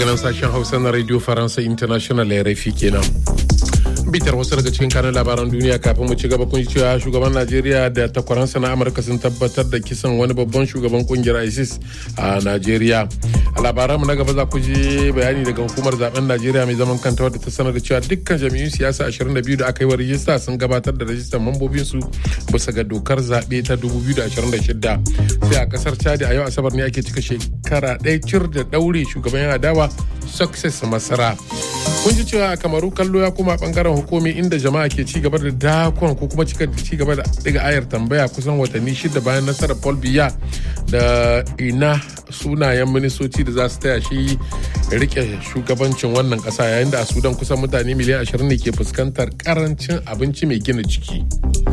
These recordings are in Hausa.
daga nan sashen hausa na radio faransa international ya rafi kenan bitar wasu daga cikin kanin labaran duniya kafin mu ci gaba kun cewa shugaban najeriya da takwaransa na amurka sun tabbatar da kisan wani babban shugaban kungiyar isis a najeriya a labaran mu na gaba za ku ji bayani daga hukumar zaben najeriya mai zaman kanta wadda ta sanar da cewa dukkan jami'un siyasa 22 da aka yi wa rijista sun gabatar da rajistar mambobin su bisa ga dokar zaɓe ta 2026 sai a kasar chadi a yau asabar ne ake cika shekara ɗaya cir da ɗaure shugaban yan adawa success masara kun ji cewa a kamaru kallo ya koma bangaren hukumi inda jama'a ke ci gaba da dakon ko kuma ci gaba da diga ayar tambaya kusan watanni shida bayan nasarar paul biya da ina sunayen ministoci da za su taya shi rike shugabancin wannan kasa yayin da a sudan kusan mutane miliyan 20 ne ke fuskantar karancin abinci mai gina jiki.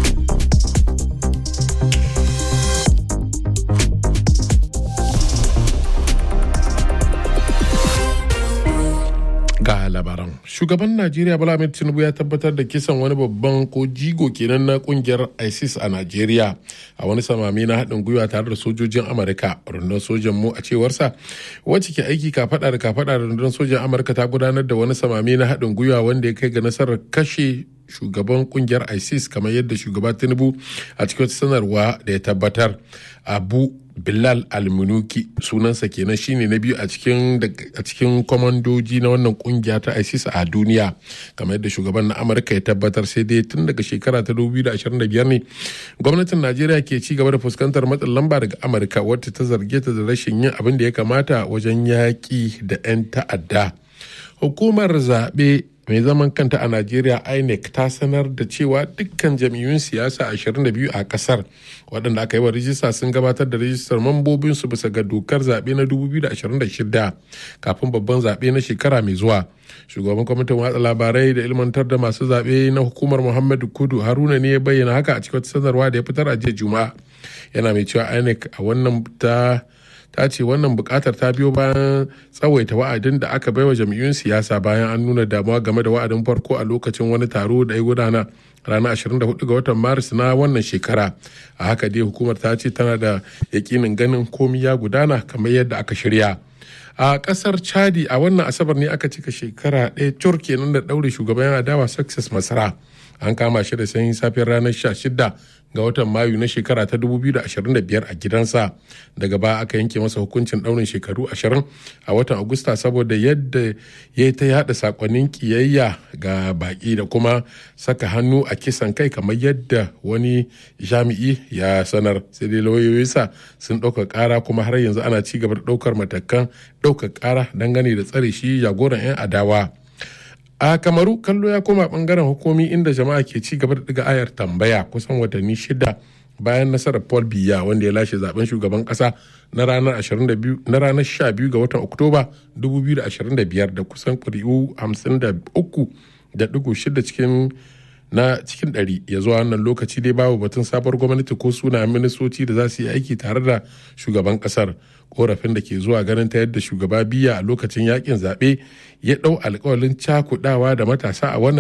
ga labaran shugaban najeriya bala ahmed tinubu ya tabbatar da kisan wani babban ko jigo kenan na kungiyar isis a najeriya a wani samami na haɗin gwiwa tare da sojojin amurka rundunar sojan mu a cewarsa wacce ke aiki kafada da kafada da rundunar sojan amurka ta gudanar da wani samami na haɗin gwiwa wanda ya kai ga nasarar kashe shugaban kungiyar isis kamar yadda shugaba tinubu a cikin sanarwa da ya tabbatar abu bilal almunuki sunansa kenan shine na biyu a cikin a cikin kwamandoji na wannan kungiya ta isis a duniya kamar yadda shugaban na amurka ya tabbatar sai dai tun daga shekara ta 2025 ne gwamnatin najeriya ke ci gaba da fuskantar matsin lamba daga amurka wacce ta zarge ta da rashin yin abin da ya kamata wajen yaƙi da 'yan ta'adda hukumar zaɓe mai zaman kanta a najeriya inec ta sanar da cewa dukkan jam'iyyun siyasa 22 a kasar waɗanda aka yi wa rijista sun gabatar da rijistar mambobinsu bisa ga dokar zaɓe na 2026 kafin babban zaɓe na shekara mai zuwa shugaban kwamitin watsa labarai da ilmantar da masu zaɓe na hukumar muhammadu kudu haruna ne ya bayyana haka a cikin sanarwa da ya fitar a jiya juma'a yana mai cewa inec a wannan ta ta ce wannan bukatar ta biyo bayan tsawaita wa'adin da aka baiwa jam'iyyun siyasa bayan an nuna damuwa game da wa'adin farko a lokacin wani taro da ya gudana ranar 24 ga watan maris na wannan shekara a haka dai hukumar ta ce tana da yakinin ganin komi ya gudana kamar yadda aka shirya a kasar chadi a wannan asabar ne aka cika shekara ɗaya cur kenan da ɗaure shugaban adawa success masara an kama shi da sanyin safiyar ranar 16 ga watan mayu na shekara ta 2025 a gidansa daga baya aka yanke masa hukuncin daurin shekaru 20 a watan agusta saboda yadda ya ta yada sakonnin kiyayya ga baki da kuma saka hannu a kisan kai kamar yadda wani jami'i ya sanar sai dai lauyoyinsa sun ɗauka ƙara kuma har yanzu ana ci gaba da ɗaukar matakan ɗaukar ƙara dangane da tsare shi jagoran 'yan adawa. a kamaru kallo ya koma bangaren hukumi inda jama'a ke ci gaba da diga ayar tambaya kusan watanni shida bayan nasarar paul biya wanda ya lashe zaben shugaban kasa na ranar 22 na ranar 12 ga watan oktoba 2025 da kusan kuri'u 53.6 cikin na cikin ɗari ya zuwa wannan lokaci dai babu batun sabuwar gwamnati ko suna ministoci da za su yi aiki tare da shugaban kasar korafin da ke zuwa ganin ta yadda shugaba biya a lokacin yakin zaɓe ya ɗau alkawalin cakudawa da matasa a wannan